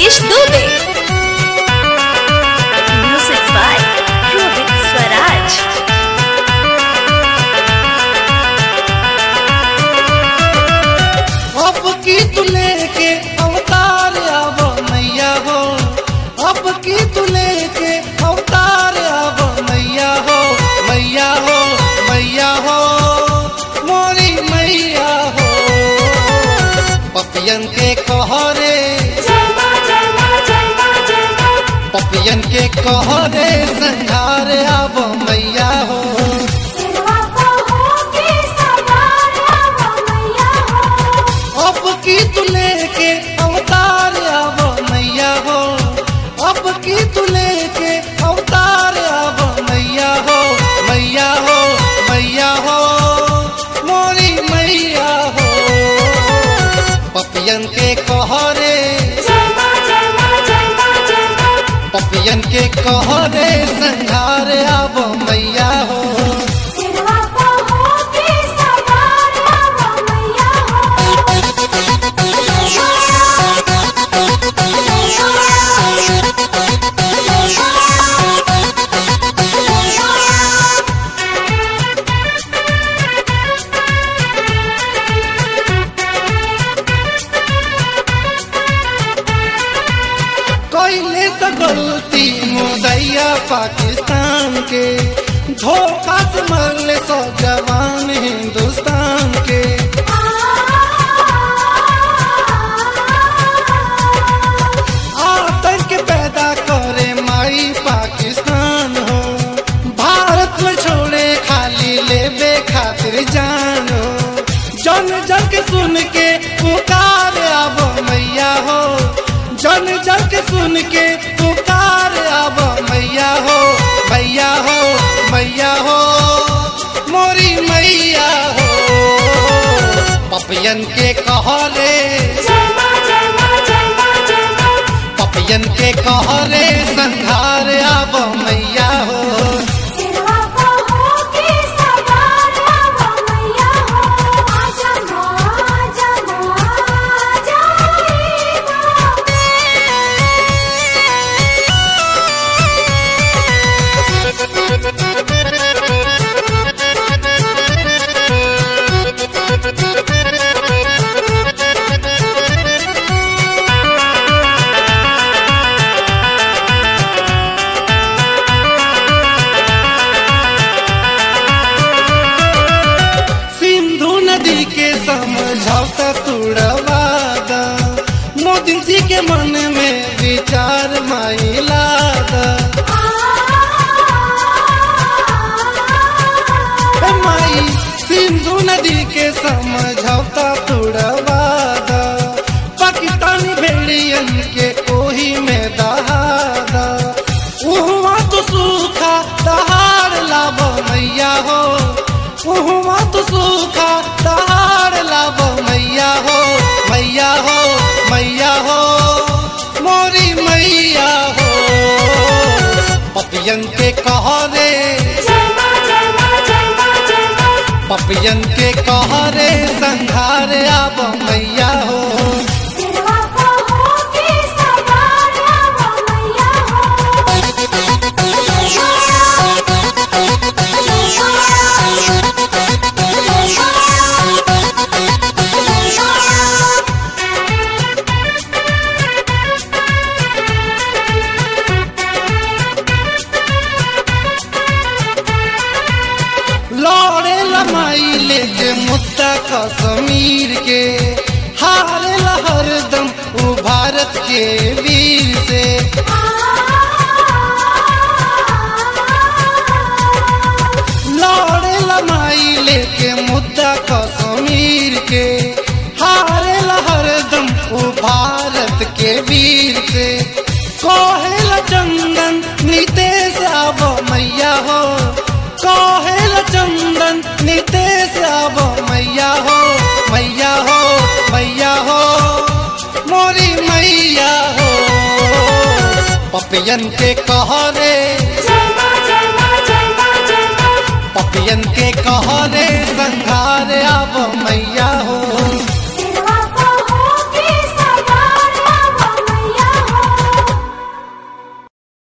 Manish Dubey. Music by Rohit Swaraj. अब की तू लेके अवतार आब मैया हो अब की तू लेके अवतार आब मैया हो मैया हो मैया हो मोरी मैया हो पपियन के कहरे पपियन के कहरे संघार आब मैया हो अब की तू लेके अवतार आब मैया हो अब की तू लेके अवतार आब मैया हो मैया हो मैया हो मोरी मैया हो पपियन के कहरे पपियन के कहरे संघार आब मैया हो कैले से गलती मुदैया पाकिस्तान के धोखा से मरले सौ जवान हिंदुस्तान के आतंक पैदा करे माई पाकिस्तान हो भारत में छोड़े खाली लेबे खातिर जान हो जन जन के सुन के पुकार आबो मैया हो जन जन के सुन के पुकार आबो मैया हो मैया हो मैया हो मोरी मैया हो पपियन के कहले पपियन के कहरे संघार आब मैया हो सिंधु नदी के समझौता तुड़वादा मोदी जी के मन में विचार माइलादा ए माई सिंधु नदी के समझौता तुड़वादा पाकिस्तानी भेड़ियन के ओही में दहादा उहवा तो सूखा दहाड़ लाभ मैया हो उहवा तो सूखा दहाड़ लाभ मैया हो मैया हो मैया हो मोरी मैया हो पपियन के कहरे पपियन के कहरे संघार आब मैया हो लौड़े लमाई लेके मुद्दा कश्मीर के हारे हरदम उ भारत के वीर से लौड़े लमाई लेके मुद्दा कश्मीर के हारे हरदम उ भारत के वीर से कोहेल चंदन नितेश आब मैया हो कोहेल चंदन नितेश आब मैया हो मैया हो मैया हो मोरी मैया हो पपियन के कहरे पपियन के कहरे संघार आब मैया हो